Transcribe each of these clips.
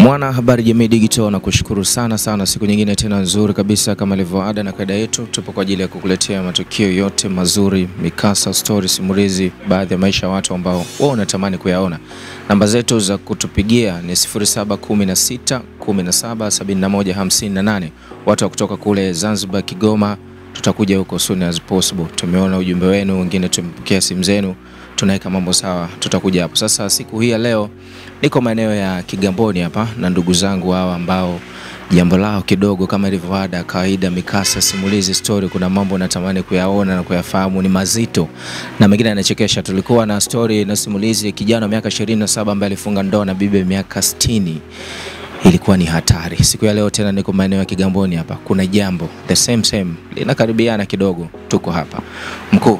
Mwana habari jamii digital na kushukuru sana sana, siku nyingine tena nzuri kabisa, kama ilivyo ada na kaida yetu, tupo kwa ajili ya kukuletea matukio yote mazuri, mikasa, stories, simulizi, baadhi ya maisha ya watu ambao wao unatamani kuyaona. Namba zetu za kutupigia ni 0716 17 71 58. Watu wa kutoka kule Zanzibar, Kigoma, tutakuja huko soon as possible. Tumeona ujumbe wenu, wengine tumepokea simu zenu, tunaweka mambo sawa, tutakuja hapo. Sasa siku hii ya leo niko maeneo ya Kigamboni hapa na ndugu zangu hawa ambao jambo lao kidogo kama ilivyo ada, kawaida, mikasa, simulizi, story, kuna mambo natamani kuyaona na kuyafahamu, ni mazito na mengine yanachekesha. Tulikuwa na story na simulizi ya kijana wa miaka 27 ambaye alifunga ndoa na bibi ya miaka 60 ilikuwa ni hatari. Siku ya leo tena niko maeneo ya Kigamboni hapa, kuna jambo the same same linakaribiana kidogo, tuko hapa mkuu.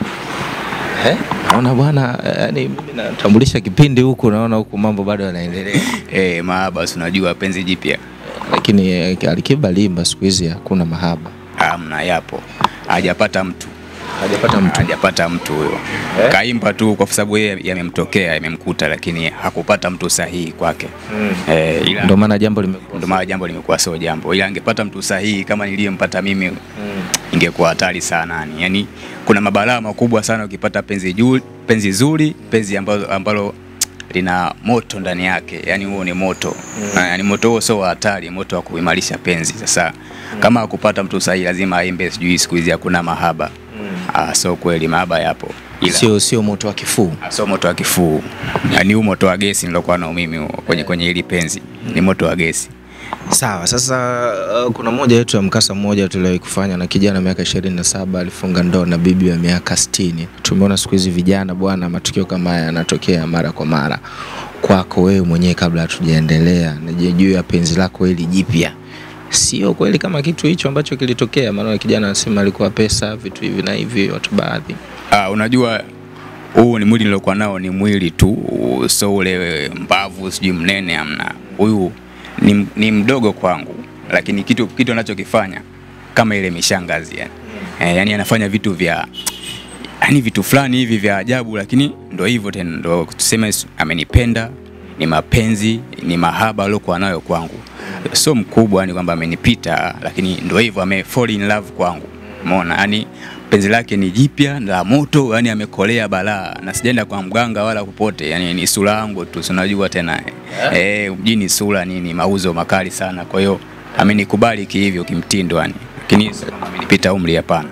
Eh, naona bwana, yani mimi natambulisha kipindi huku, naona huku mambo bado yanaendelea, Eh, mahaba si unajua penzi jipya lakini eh, Alikiba Limba siku hizi hakuna mahaba, hamna, yapo hajapata mtu hajapata mtu. hajapata mtu huyo Eh? kaimba tu kwa sababu yeye yamemtokea yamemkuta, lakini hakupata mtu sahihi kwake eh, ila Ndio maana jambo limekuwa ndio maana jambo limekuwa sio jambo, ila angepata mtu sahihi kama niliyempata mimi ingekuwa hatari sana yani. Yani kuna mabalaa makubwa sana ukipata penzi juu, penzi zuri, penzi ambalo, ambalo lina moto ndani yake, yani huo ni moto Na yani moto huo sio wa hatari, moto wa kuimarisha penzi. Sasa kama hakupata mtu sahihi, lazima aimbe, sijui siku hizi hakuna mahaba. Ah, sio kweli, mahaba yapo, ila sio sio moto wa kifuu. Ah, sio moto wa kifuu, yani huu moto wa gesi nilokuwa nao mimi huo, kwenye kwenye hili penzi ni moto wa gesi. Sawa, sasa uh, kuna moja yetu ya mkasa mmoja tuliwahi kufanya na kijana wa miaka 27 alifunga ndoa na bibi ya miaka 60. Tumeona siku hizi vijana bwana, matukio kama haya yanatokea mara kwa mara. Kwako wewe mwenyewe, kabla hatujaendelea, nije juu ya penzi lako hili jipya, sio kweli kama kitu hicho ambacho kilitokea? Maana kijana anasema alikuwa pesa, vitu hivi na hivi, watu baadhi Ah, unajua huu ni mwili niliokuwa nao ni mwili tu, so ule mbavu sijui mnene amna. Huyu ni, ni mdogo kwangu, lakini kitu kitu anachokifanya kama ile mishangazi yani. Eh, yani anafanya vitu vya yani vitu fulani hivi vya ajabu, lakini ndo hivyo tena, ndo tuseme amenipenda, ni mapenzi, ni mahaba aliokuwa nayo kwangu, sio mkubwa, ni kwamba amenipita, lakini ndo hivyo ame fall in love kwangu, umeona yani penzi lake ni jipya la moto, yani amekolea balaa, na sijaenda kwa mganga wala popote, yani ni sura yangu tu, si unajua tena eh, mjini sura nini, mauzo makali sana. Kwa hiyo amenikubali kihivyo kimtindo, yani lakini sio kama amenipita umri, hapana.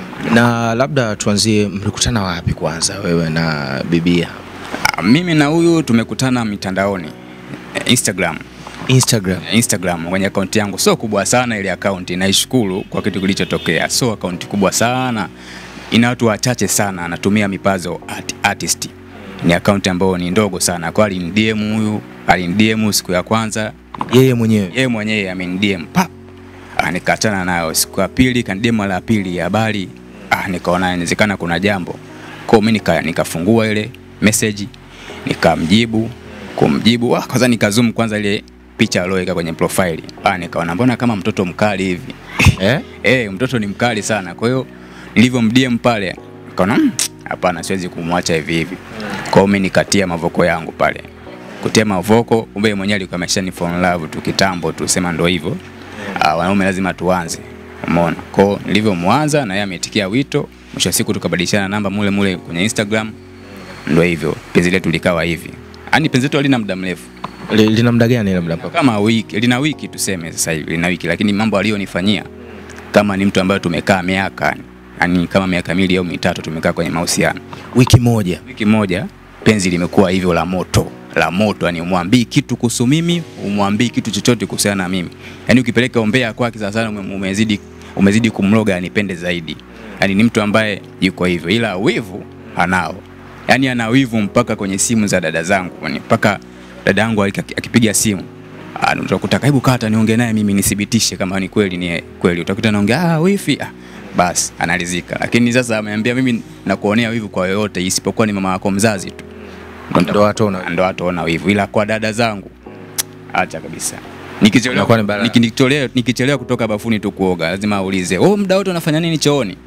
na labda tuanzie, mlikutana wapi kwanza, wewe na bibia? Ah, Mimi na huyu tumekutana mitandaoni eh, Instagram Instagram. Instagram kwenye akaunti yangu sio kubwa sana ile akaunti, naishukuru kwa kitu kilichotokea. Sio akaunti kubwa sana, ina watu wachache sana, anatumia mipazo art, artist. Ni akaunti ambayo ni ndogo sana, kwa alinidm huyu, alinidm siku ya kwanza, Yeye mwenyewe yeye mwenyewe amenidm pap, ah, nikaachana nayo. Siku ya pili kanidm la pili ya habari, ah, nikaona inawezekana kuna jambo kwa mimi nika, nikafungua ile message nikamjibu kumjibu, ah, kwanza nikazoom kwanza ile picha aliyoweka kwenye profile, ah, nikaona mbona kama mtoto mkali hivi eh? eh, mtoto ni mkali sana. Kwa hiyo nilivyomdm pale nikaona "Mm, hapana, siwezi kumwacha hivi hivi. Kwa hiyo mimi nikatia mavoko yangu pale, kutia mavoko, kumbe yeye mwenyewe alikuwa ameshani fall in love tu kitambo tu, sema ndo hivyo ah, wanaume lazima tuanze, umeona. Kwa hiyo nilivyomwanza na yeye ametikia wito, mwisho wa siku tukabadilishana namba mule mule kwenye Instagram, ndo hivyo penzi letu likawa hivi. Yaani penzi letu halina muda mrefu Li- Lina muda gani labda mpaka kama wiki, lina wiki tuseme sasa hivi lina wiki, lakini mambo aliyonifanyia kama ni mtu ambaye tumekaa miaka yani kama miaka miwili au mitatu tumekaa kwenye mahusiano, wiki moja? wiki moja penzi limekuwa hivyo la moto la moto, yani umwambii kitu kuhusu mimi, umwambii kitu chochote kuhusiana na mimi, yani ukipeleka ombea kwake sasa sana ume- umezidi umezidi kumloga anipende zaidi, yani ni mtu ambaye yuko hivyo, ila wivu anao, yani ana wivu mpaka kwenye simu za dada zangu, yani mpaka dada yangu aki- akipiga simu Ah, utakuta karibu kata niongee naye mimi nithibitishe kama ni kweli ni kweli. Utakuta naongea ah, wifi ah, basi analizika. Lakini sasa ameambia mimi nakuonea wivu kwa yoyote isipokuwa ni mama yako mzazi tu. Ndo watu wana- ndo wataona wivu, ila kwa dada zangu acha kabisa. Nikichelewa Inakuwa ni balaa. niki- nikichelewa nikichelewa kutoka bafuni tu kuoga, lazima aulize, "Oh, muda wote unafanya nini chooni?"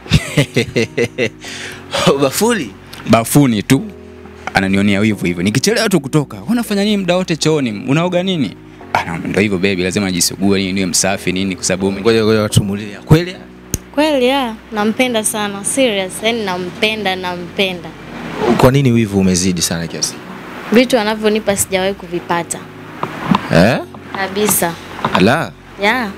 bafuli Bafuni tu ananionea wivu hivyo. Nikichelewa tu kutoka, unafanya nini muda wote chooni? Unaoga nini? Ah, ndo hivyo baby, lazima nijisugue nini, niwe msafi nini, kwa sababu mimi- Ngoja ngoja watumulia. Kweli? Kweli ya, nampenda sana serious, yani nampenda, nampenda. Kwa nini wivu umezidi sana kiasi? Vitu anavyonipa sijawahi kuvipata Eh? kabisa. Ala. Ya,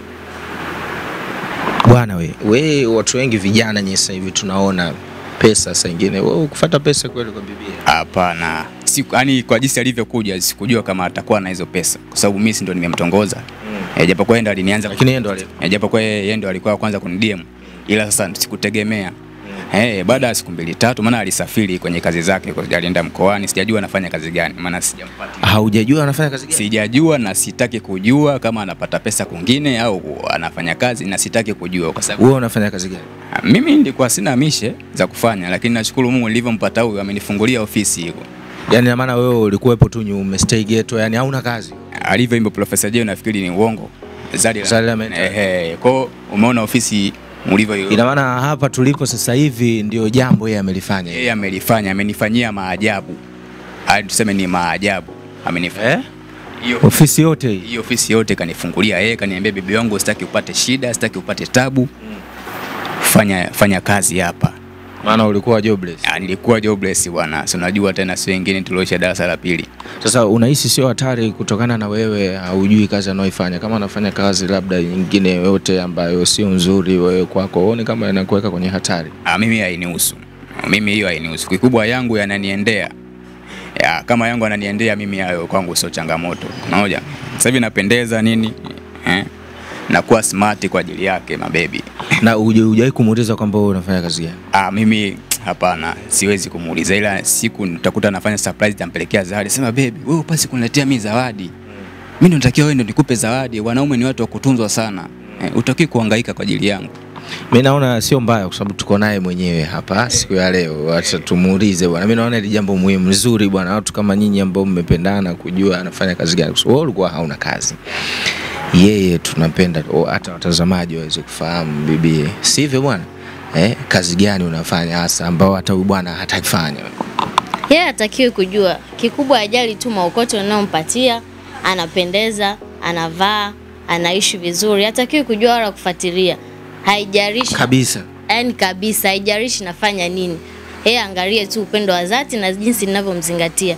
Bwana we, we watu wengi vijana nye sasa hivi tunaona pesa saa ingine. Wewe kufuata pesa kweli kwa bibia? hapana, siku yani kwa jinsi alivyokuja sikujua kama atakuwa na hizo pesa, kwa sababu mimi si ndo nimemtongoza mm. japokuwa yeye ndo alinianza Lakini yeye ndo aliye. Eh, japokuwa yeye yeye ndo alikuwa wa kwanza kunidm ila sasa sikutegemea Eh, baada ya siku mbili tatu, maana alisafiri kwenye kazi zake, kwa- alienda mkoani, sijajua anafanya kazi gani, maana sijampata, Haujajua anafanya kazi gani? sijajua na sitaki kujua kama anapata pesa kwingine au anafanya kazi, na sitaki kujua kwa sababu Wewe unafanya kazi gani? ah, mimi nilikuwa sina mishe za kufanya, lakini nashukuru Mungu nilivyompata huyu amenifungulia ofisi hiyo. Yaani ina maana wewe ulikuwepo tu nyuma umestay ghetto, yani hauna kazi. Alivyoimba Profesa Jay nafikiri ni uongo. Zari Zari la Menta. Ehe, kwa umeona ofisi mlivyo Ina maana hapa tulipo sasa hivi ndio jambo yeye amelifanya. yeye amelifanya, amenifanyia maajabu, hadi tuseme ni maajabu amenifanyia. Eh? Hiyo Ofisi yote hii. hii ofisi yote kanifungulia yeye, kaniambia bibi wangu, sitaki upate shida, sitaki upate tabu, fanya fanya kazi hapa. Maana ulikuwa jobless. Ah, nilikuwa jobless bwana, si unajua tena, si wengine tulioisha darasa la pili. Sasa unahisi sio hatari kutokana na wewe haujui kazi anayoifanya? Kama anafanya kazi labda nyingine yoyote ambayo sio nzuri, wewe kwako uone kama inakuweka kwenye hatari? Ah, mimi hainihusu, mimi hiyo hainihusu. Kikubwa yangu yananiendea ya, kama yangu ananiendea mimi, hayo kwangu sio changamoto. Unaona, sasa hivi napendeza nini eh? nakuwa smart kwa ajili yake mabebi. Na huje- hujawahi kumuuliza kwamba wewe unafanya kazi gani? Ah, mimi hapana, siwezi kumuuliza, ila siku nitakuta nafanya surprise, nitampelekea zawadi. Sema baby, wewe upasi kuniletea mimi zawadi, mimi ndo natakiwa wewe ndo nikupe zawadi. Wanaume ni watu wa kutunzwa sana eh, utaki kuhangaika kwa ajili yangu. Mimi naona sio mbaya kwa sababu tuko naye mwenyewe hapa siku ya leo. Acha tumuulize bwana. Mimi naona hili jambo muhimu nzuri bwana, watu kama nyinyi ambao mmependana kujua anafanya kazi gani. Kwa sababu wewe ulikuwa hauna kazi. Yeye tunapenda o, hata watazamaji waweze kufahamu bibie. Sivyo bwana? Eh, kazi gani unafanya hasa ambao hata huyu bwana hatakifanya? yeye hatakiwi kujua. Kikubwa ajali tu maokoto unayompatia, anapendeza, anavaa, anaishi vizuri. Hatakiwi kujua wala kufuatilia. Haijalishi Kabisa. yani kabisa, haijalishi nafanya nini. Yeye angalie tu upendo wa dhati na jinsi ninavyomzingatia.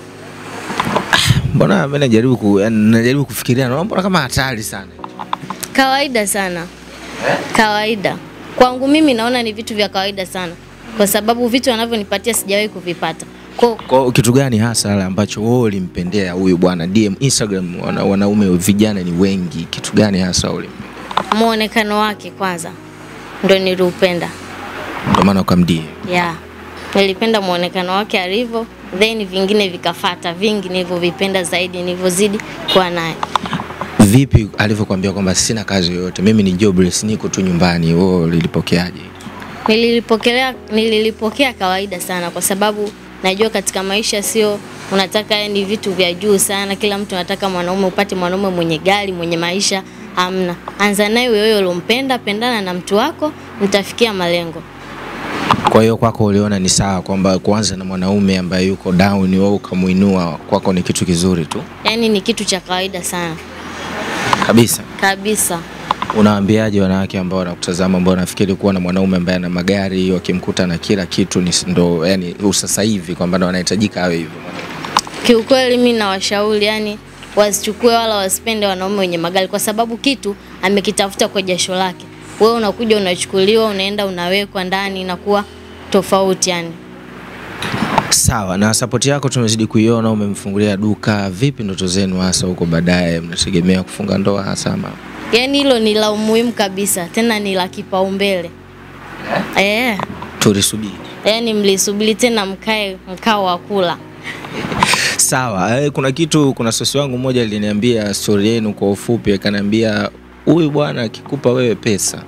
Mbona mimi najaribu ku, yani najaribu kufikiria naona mbona kama hatari sana. Kawaida sana, kawaida kwangu mimi naona ni vitu vya kawaida sana, kwa sababu vitu anavyonipatia sijawahi kuvipata. Kwa Kwa kitu gani hasa ambacho wewe ulimpendea huyu bwana DM Instagram wana, wanaume vijana ni wengi. Kitu gani hasa ulimpendea? muonekano wake kwanza ndo niliupenda. Ndio maana ukamdie. Yeah. Nilipenda muonekano wake alivyo, then vingine vikafata, vingi nilivyovipenda zaidi nilivyozidi kuwa naye. Vipi alivyokuambia kwamba sina kazi yoyote, mimi ni jobless, niko tu nyumbani, wewe ulilipokeaje? Nililipokelea, nililipokea kawaida sana, kwa sababu najua katika maisha sio unataka ni vitu vya juu sana. Kila mtu anataka mwanaume upate mwanaume mwenye gari, mwenye maisha. Hamna, anza naye wewe ulompenda, pendana na mtu wako, mtafikia malengo. Kwa hiyo kwako uliona ni sawa kwamba kuanza na mwanaume ambaye yuko down, wewe ukamuinua, kwako ni kitu kizuri tu Yaani ni kitu cha kawaida sana kabisa. kabisa. Unawaambiaje wanawake ambao wanakutazama ambao wanafikiri kuwa na mwanaume ambaye ana magari wakimkuta na kila kitu ni ndo, yani sasa hivi kwamba ndo anahitajika awe hivyo? Kiukweli mi nawashauri yani wasichukue wala wasipende wanaume wenye magari, kwa sababu kitu amekitafuta kwa jasho lake. Wewe unakuja unachukuliwa, unaenda unawekwa ndani, inakuwa tofauti yani. Sawa, na sapoti yako tumezidi kuiona, umemfungulia duka. Vipi ndoto zenu hasa huko baadaye, mnategemea kufunga ndoa hasa ama? Yani hilo ni la umuhimu kabisa, tena ni la kipaumbele eh. Tulisubiri. Yani mlisubiri tena mkae mkao wa kula. Sawa, eh, kuna kitu, kuna sosi wangu mmoja aliniambia stori yenu kwa ufupi, akaniambia huyu bwana akikupa wewe pesa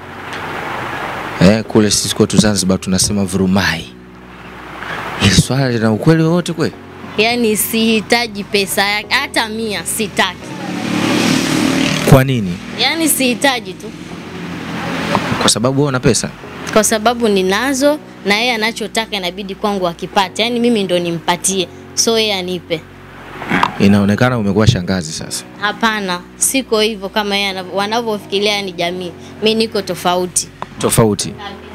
eh, kule sisi kwetu Zanzibar tunasema vurumai. Hili swala lina ukweli wowote kweli? Yani sihitaji pesa yake hata mia, sitaki. Kwa nini? Yani sihitaji tu Kwa sababu wewe una pesa? kwa sababu ninazo na yeye anachotaka inabidi kwangu akipate, yaani mimi ndo nimpatie, so yeye anipe. Inaonekana umekuwa shangazi sasa. Hapana, siko hivyo kama yeye anavyo- wanavyofikiria ni jamii. Mi niko tofauti. Tofauti.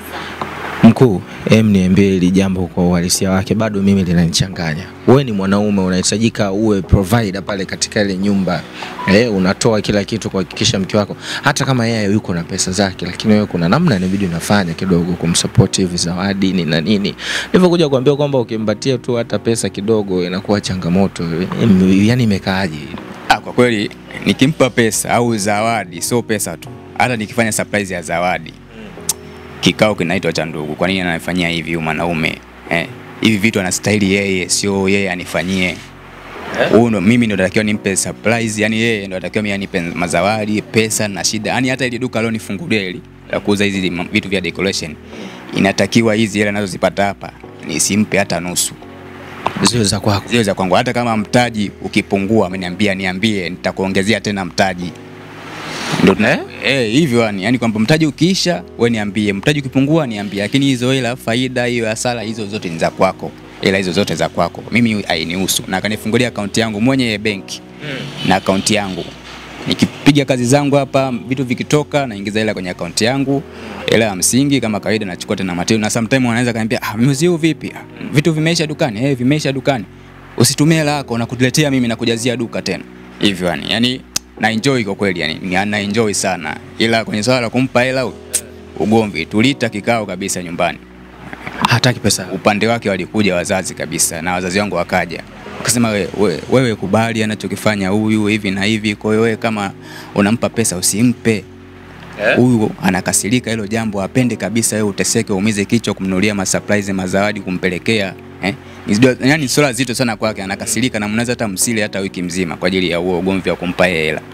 Mkuu, em, niambie hili jambo kwa uhalisia wake, bado mimi linanichanganya. Wewe ni mwanaume, unahitajika uwe provider pale katika ile nyumba eh, unatoa kila kitu kuhakikisha mke wako, hata kama yeye yuko na pesa zake, lakini wewe kuna namna inabidi unafanya kidogo kumsupport hivi, zawadi ni na nini. Nilivyokuja kuambia kwamba ukimpatia tu hata pesa kidogo inakuwa changamoto, em, yani imekaaje? Ah, kwa kweli nikimpa pesa au zawadi, sio pesa tu, hata nikifanya surprise ya zawadi, kikao kinaitwa cha ndugu. Kwa nini ananifanyia hivi huyu mwanaume eh? Hivi vitu anastahili yeye, sio yeye anifanyie huyu ndo mimi ndo natakiwa nimpe surprise, yani yeye ndo natakiwa mimi anipe mazawadi, pesa na shida. Yani hata ile duka alionifungulia hili la kuuza hizi ma- vitu vya decoration, inatakiwa hizi hela anazozipata hapa nisimpe hata nusu Ziwe za kwako. zile za kwangu. Hata kama mtaji ukipungua, ameniambia niambie, nitakuongezea tena mtaji. Ndio tuna- eh, hivyo yani, yani kwamba mtaji ukiisha we niambie, mtaji ukipungua niambie, lakini hizo hela faida hiyo hasara hizo zote ni za kwako, hela hizo zote za kwako, mimi hainihusu. Na akanifungulia akaunti yangu mwenye benki na akaunti yangu nikipiga kazi zangu hapa, vitu vikitoka, naingiza hela kwenye akaunti yangu, hela ya msingi kama kawaida, nachukua tena material. Na sometimes wanaweza kaniambia ah, mzee huu vipi? Ah, vitu vimeisha dukani? Eh, vimeisha dukani. Usitumie hela yako na kutuletea mimi na kujazia duka tena. Hivyo yani, yani na enjoy kwa kweli yani, ni- na enjoy sana, ila kwenye swala la kumpa hela ugomvi, tulita kikao kabisa nyumbani Hataki pesa. upande wake walikuja wazazi kabisa na wazazi wangu wakaja wakasema we, we, wewe kubali anachokifanya huyu hivi na hivi kwa hiyo wewe kama unampa pesa usimpe huyu anakasirika hilo jambo apende kabisa wewe uteseke uumize kichwa kumnunulia masurprise mazawadi kumpelekea eh? Ni zito- yani swala zito sana kwake anakasirika na mnaweza hata msile hata wiki mzima kwa ajili ya huo ugomvi wa kumpa yeye hela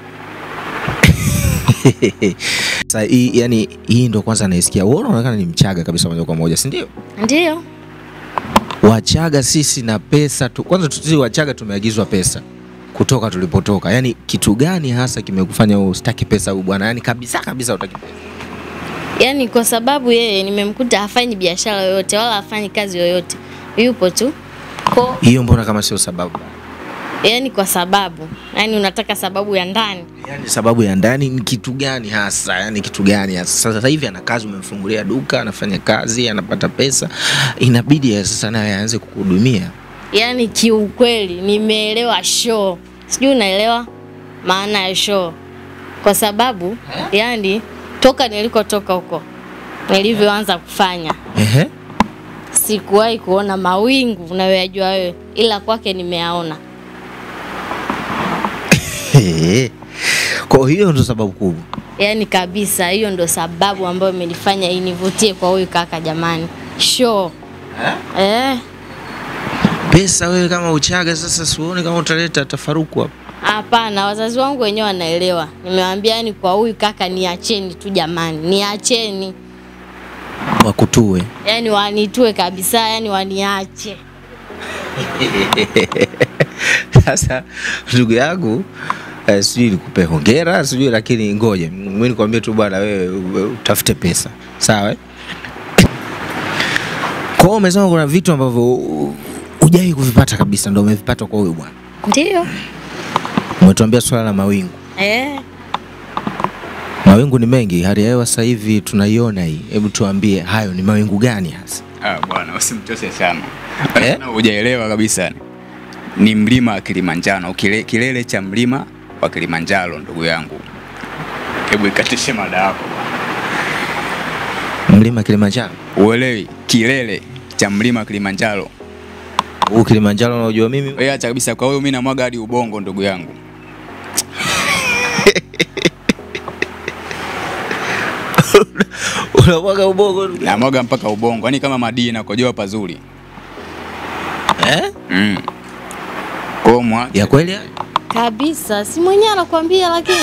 Sasa hii yani, hii ndo kwanza naisikia. Wewe unaonekana ni Mchaga kabisa moja kwa moja, si ndio? Ndio. Wachaga sisi na pesa tu. Kwanza sisi Wachaga tumeagizwa pesa kutoka tulipotoka. Yani kitu gani hasa kimekufanya wewe usitaki pesa huyu bwana? Yani kabisa kabisa utaki pesa. Yaani kwa sababu yeye nimemkuta hafanyi biashara yoyote wala hafanyi kazi yoyote. Yupo tu. Ko, Hiyo mbona kama sio sababu? yaani kwa sababu. Yaani unataka sababu ya ndani. Yani sababu ya ndani ni kitu gani hasa? Yani kitu gani hasa? Sasa hivi ana kazi, umemfungulia duka, anafanya kazi, anapata pesa, inabidi ya sasa naye aanze kukuhudumia. Yaani kiukweli nimeelewa show. Sijui unaelewa maana ya show. Kwa sababu yani toka nilikotoka huko nilivyoanza kufanya Ehe. sikuwahi kuona mawingu unayoyajua wewe, ila kwake nimeyaona. Ehe. Kwa hiyo ndo sababu kubwa. Yaani kabisa, hiyo ndo sababu ambayo imenifanya inivutie kwa huyu kaka. Jamani, show eh, Pesa wewe kama Uchaga sasa, siuone kama utaleta tafaruku hapo. hapana. Wazazi wangu wenyewe wanaelewa. Nimewaambia yani, kwa huyu kaka niacheni tu jamani, niacheni Wakutue. yani, wanitue kabisa, yani waniache. Sasa ndugu yangu eh, sijui nikupe hongera sijui, lakini ngoja mimi nikwambie tu bwana, wewe u- utafute pesa sawa. eh? Kwa hiyo umesema kuna vitu ambavyo u- hujai kuvipata kabisa, ndio umevipata kwa huyu bwana. Ndio Umetuambia swala la mawingu. eh. Mawingu ni mengi, hali ya hewa sasa hivi tunaiona hii. Hebu tuambie hayo ni mawingu gani hasa? Ah, bwana usimchoshe sana. Eh? Na Hujaelewa kabisa. Ni mlima wa Kilimanjaro, kile, kilele cha mlima wa Kilimanjaro ndugu yangu. Hebu ikatishe mada yako. Mlima Kilimanjaro. Uelewi kilele cha mlima wa Kilimanjaro. Huu Kilimanjaro unaojua mimi Wewe acha kabisa kwa hiyo mimi namwaga hadi ubongo ndugu yangu. unamwaga ubongo Namwaga mpaka ubongo. Yaani kama madini na kojoa pazuri. eh? Mm. Kwa hiyo mwa ya kweli hayo? Kabisa, si mwenyewe anakuambia, lakini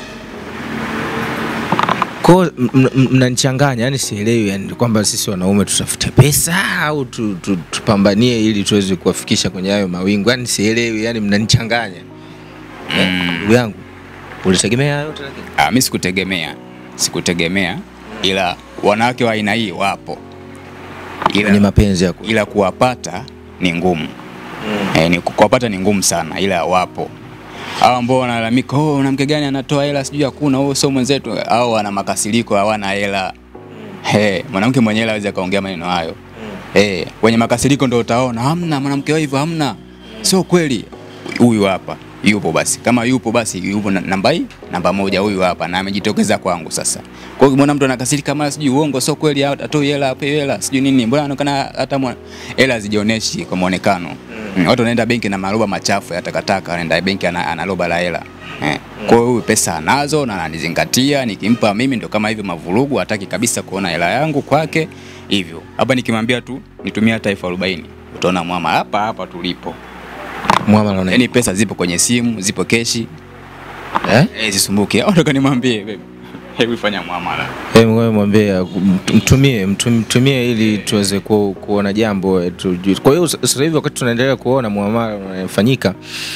Kwa hiyo m- m- mnanichanganya, yani sielewi, yani kwamba sisi wanaume tutafute pesa au tu, tu, tupambanie ili tuweze kuwafikisha kwenye hayo mawingu, yani sielewi, yani mnanichanganya Eh, ndugu yangu. Ulitegemea hayo yote lakini Ah, mimi sikutegemea, sikutegemea, ila wanawake wa aina hii wapo, kwenye ila, mapenzi yako ila kuwapata ni ngumu. eh, ni kuwapata ni ngumu sana, ila wapo hao ambao wanalalamika, oh, mwanamke gani anatoa hela sijui hakuna, oh, sio mwenzetu, au wana makasiriko, hawana hela. Hey, mwanamke mwenye hela hawezi akaongea maneno hayo. Hey, wenye makasiriko ndio utaona hamna mwanamke wa hivyo, hamna, sio kweli. Huyu hapa yupo, basi kama yupo basi yupo na- namba hii namba moja, huyu hapa na amejitokeza kwangu sasa. Kwa hiyo ukimwona mtu anakasirika mara sijui uongo, sio kweli, atoi hela, ape hela, sijui nini, mbona anaonekana hata mwa- hela hazijionyeshi kwa muonekano. Mm. Watu wanaenda benki na maroba machafu ya takataka, wanaenda benki ana, ana roba la hela. Eh. Kwa hiyo huyu pesa anazo na ananizingatia, nikimpa mimi ndo kama hivyo mavurugu, hataki kabisa kuona hela yangu kwake hivyo. Hapa nikimwambia tu nitumie hata elfu arobaini utaona mwama hapa hapa tulipo. Muamala una Yaani pesa zipo kwenye simu, zipo keshi, eh? eh, zisumbuke. Au nataka nimwambie baby. Hebu fanya muamala. Eh, ngoja mwambie mt- mtumie mtum- mtumie ili tuweze ku, kuona jambo eh, tujue. Kwa hiyo s- sasa hivi wakati tunaendelea kuona muamala unafanyika,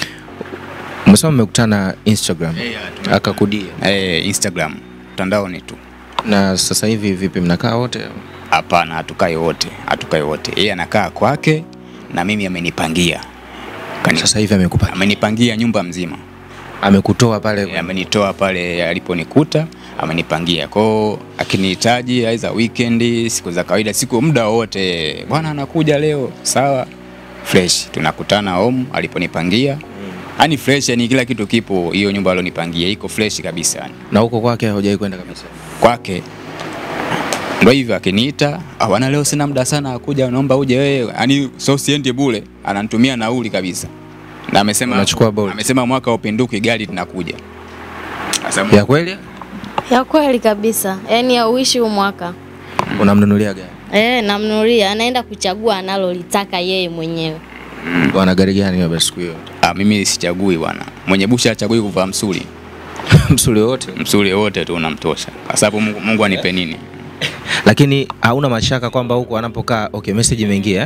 umesema mmekutana Instagram akakudia, Eh, Instagram mtandaoni tu. na sasa hivi vipi, mnakaa wote? Hapana, hatukai wote, hatukai wote. Yeye anakaa kwake na mimi amenipangia. Kani- Sasa hivi amekupa, Amenipangia nyumba mzima. amekutoa pale Eh, Amenitoa pale aliponikuta, amenipangia. Kwao akinihitaji aidha weekend, siku za kawaida, siku muda wote, bwana anakuja leo, sawa. Fresh, tunakutana home aliponipangia. Yaani fresh, yani kila kitu kipo, hiyo nyumba alionipangia iko fresh kabisa yani. na huko kwake haujawahi kwenda kabisa. kwake ndo hivyo akiniita "Ah, bwana leo sina muda sana kuja naomba uje wewe yani so siendi bure ananitumia nauli kabisa na amesema Unachukua bure. amesema mwaka upinduki gari linakuja Sasa Ya kweli? Ya kweli kabisa, yaani hauishi huu mwaka. Unamnunulia gari? Eh, namnunulia, anaenda kuchagua analolitaka yeye mwenyewe. Wana gari gani hiyo siku hiyo? ah, mimi sichagui bwana mwenye busha achagui kuvaa msuli Msuli wote. msuli wote tu unamtosha kwa sababu Mungu, Mungu anipe nini Lakini hauna mashaka kwamba huko anapokaa okay, message imeingia eh?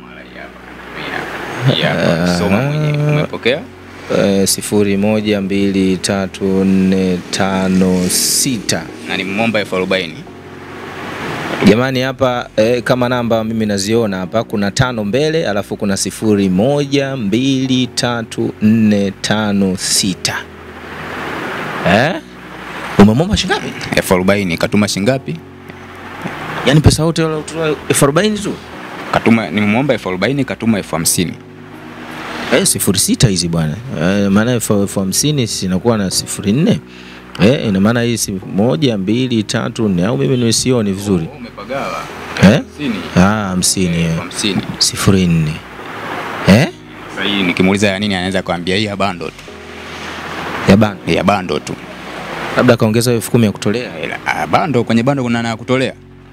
yeah, soma mwenyewe umepokea Eh, sifuri moja mbili tatu nne tano sita. na nimemwomba elfu arobaini Jamani, hapa eh, kama namba mimi naziona hapa, kuna tano mbele, alafu kuna sifuri moja mbili tatu nne tano sita. Eh? Umemwomba shilingi ngapi? elfu arobaini katuma shingapi Yaani pesa yote wala utoa elfu arobaini tu? katuma nimemwomba elfu arobaini katuma elfu hamsini Eh, sifuri sita hizi bwana. Eh, maana elfu elfu hamsini sinakuwa na sifuri nne. Eh, ina maana hii si moja mbili tatu nne au mimi nisioni vizuri. umepagawa Eh? hamsini Ah, hamsini eh. hamsini sifuri nne. Eh? Sasa hii nikimuuliza ya nini anaweza kuambia hii ya bando tu Ya bana. ya bando tu Labda kaongeza elfu kumi ya kutolea. Ila, ah, bando kwenye bando kuna na ya kutolea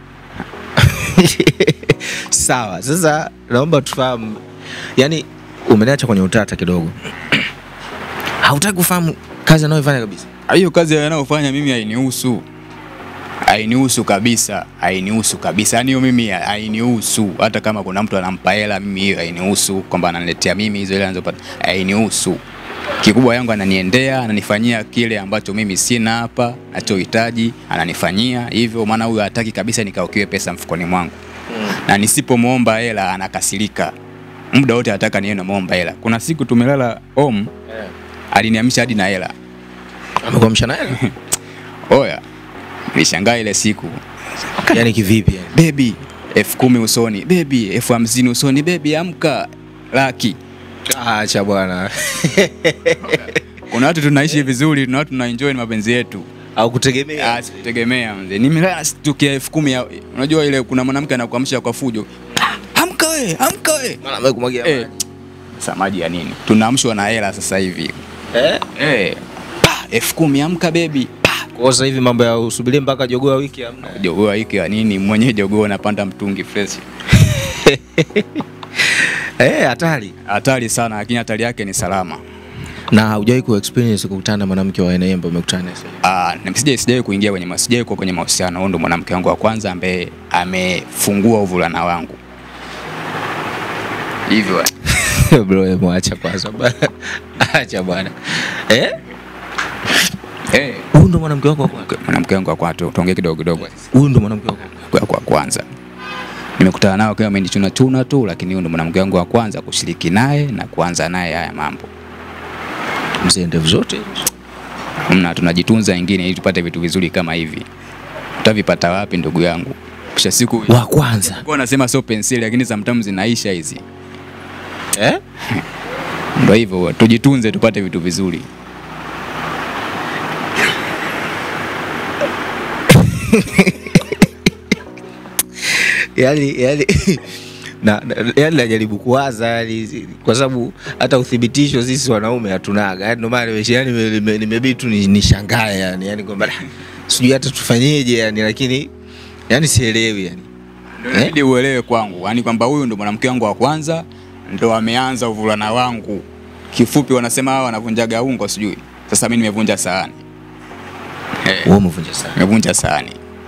Sawa, sasa naomba tufahamu, yani umeniacha kwenye utata kidogo. Hautaki kufahamu kazi anayoifanya kabisa. Ah, hiyo kazi anayofanya mimi hainihusu hainihusu kabisa hainihusu kabisa yani hiyo mimi ha- hainihusu hata kama kuna mtu anampa hela mimi hiyo hainihusu kwamba ananiletea mimi hizo hela anazopata hainihusu kikubwa yangu ananiendea ananifanyia kile ambacho mimi sina hapa nachohitaji ananifanyia hivyo maana huyo hataki kabisa nikaukiwe pesa mfukoni mwangu na nisipomwomba hela anakasirika muda wote anataka niwe namwomba hela kuna siku tumelala home aliniamisha hadi na hela Amekuamsha naye? Oya, nilishangaa ile siku, yani kivipi yani? bebi elfu kumi usoni, bebi elfu hamsini usoni, bebi amka, laki. Acha bwana. Kuna watu tunaishi vizuri, tuna watu tunaenjoy mapenzi yetu. Au kutegemea. Ah, sikutegemea mzee, nimelala stukia elfu kumi ya- unajua ile, kuna mwanamke anakuamsha kwa fujo, "Ah, amka we, amka we. Mara amekumwagia Eh, maji. sasa maji ya nini? Tunaamshwa na hela sasa hivi. Eh? Eh, pa elfu kumi amka bebi, pa Kwa sasa hivi mambo ya usubirie mpaka jogoo ya wiki hamna. jogoo hiki ya nini? Mwenyewe jogoo anapanda mtungi fresh. Eh, hatari. Hatari sana, lakini hatari yake ni salama. Na haujawahi ku experience kukutana na mwanamke wa aina hiyo ambaye umekutana naye sasa? Ah, na sijai sijai kuingia kwenye ma- sijai kuwa kwenye mahusiano. Huyu ndo mwanamke wangu wa kwanza ambaye amefungua uvulana wangu. Hivyo Bro, hebu acha kwanza bwana. Acha bwana. Eh? eh, Huyu ndo mwanamke wako wa kwanza. mwanamke wangu wa kwanza tuongee kidogo kidogo Huyu ndo mwanamke wako wa kwanza. kwa kwa kwanza. nimekutana nao kama amenichuna chuna tu, lakini huyu ndo mwanamke wangu wa kwanza kushiriki naye na kuanza naye haya mambo. Mzee, ndevu zote Mna tunajitunza wengine ili tupate vitu vizuri kama hivi. Utavipata wapi ndugu yangu? Kisha siku wa kwanza kwa nasema sio penseli, lakini sometimes zinaisha hizi. eh? Ndio hivyo, tujitunze tupate vitu vizuri. yani, yani, na, na, yani najaribu kuwaza yani, kwa sababu hata uthibitisho sisi wanaume hatunaga yani, ndio maana nimesha- yani nime- nime- nimebidi tu ni- nishangae yani, yani kwamba "Ah, sijui hata tufanyeje yani, lakini yani sielewi yani. Eh? Ili uelewe kwangu, yani kwamba huyu ndo mwanamke wangu wa kwanza, ndo ameanza uvulana wangu. Kifupi wanasema hawa wanavunjaga ungo sijui. Sasa mimi nimevunja sahani. Eh, Wewe umevunja sana. nimevunja sahani.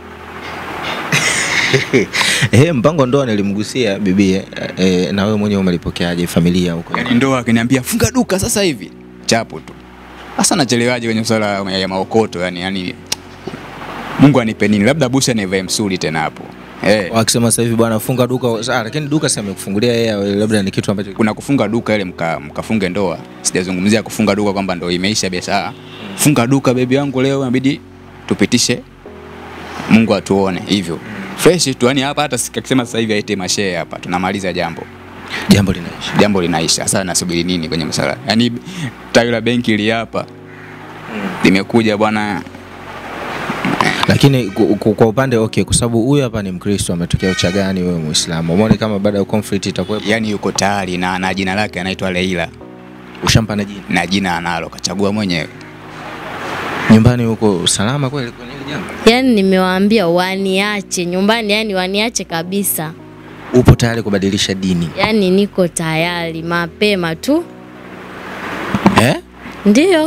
Eh, mpango wa ndoa nilimgusia bibi eh, na wewe mwenyewe umelipokeaje familia huko? Yaani ndo akiniambia funga duka sasa hivi. Chapo tu. Sasa nachelewaje kwenye swala ya ya maokoto yani yani Mungu anipe nini? Labda busha nivae msuri tena hapo. Eh. Wakisema sasa hivi bwana funga duka, ah, lakini duka sasa amekufungulia yeye, labda ni kitu ambacho kuna kufunga duka ile mka, mkafunge ndoa. Sijazungumzia kufunga duka kwamba ndo imeisha biashara. Funga duka bebi yangu leo inabidi tupitishe Mungu atuone hivyo. Fresh tu yani hapa hata sikisema sasa hivi aite mashehe hapa tunamaliza jambo. jambo linaisha. Jambo linaisha. Sasa nasubiri nini kwenye msala? Yaani tawi la benki li hapa limekuja bwana Lakini ku- ku- kwa upande okay, kwa sababu huyu hapa ni Mkristo ametokea Uchagani, wewe Muislamu, umeona kama baada ya conflict itakuwepo, yani yuko tayari na, na jina lake anaitwa Leila ushampa na jina na jina analo kachagua mwenyewe. nyumbani huko salama kweli kwenye hili jambo? Yaani nimewaambia waniache nyumbani, yani waniache kabisa. Upo tayari kubadilisha dini Yaani niko tayari mapema tu. eh? Ndiyo.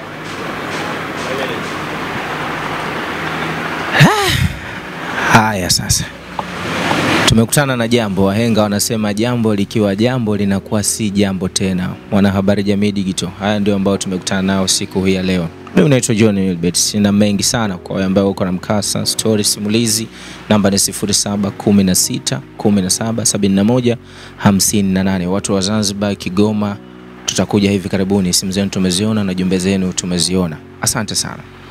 Haya sasa, tumekutana na jambo. Wahenga wanasema jambo likiwa jambo linakuwa si jambo tena. Mwanahabari Jamii Digital, haya ndio ambao tumekutana nao siku hii ya leo. Mimi naitwa John Wilbert, sina mengi sana kwa wale ambao uko na mkasa, story, simulizi. Namba ni 0716 17 71 58. Watu wa Zanzibar, Kigoma, tutakuja hivi karibuni. Simu zenu tumeziona na jumbe zenu tumeziona. Asante sana.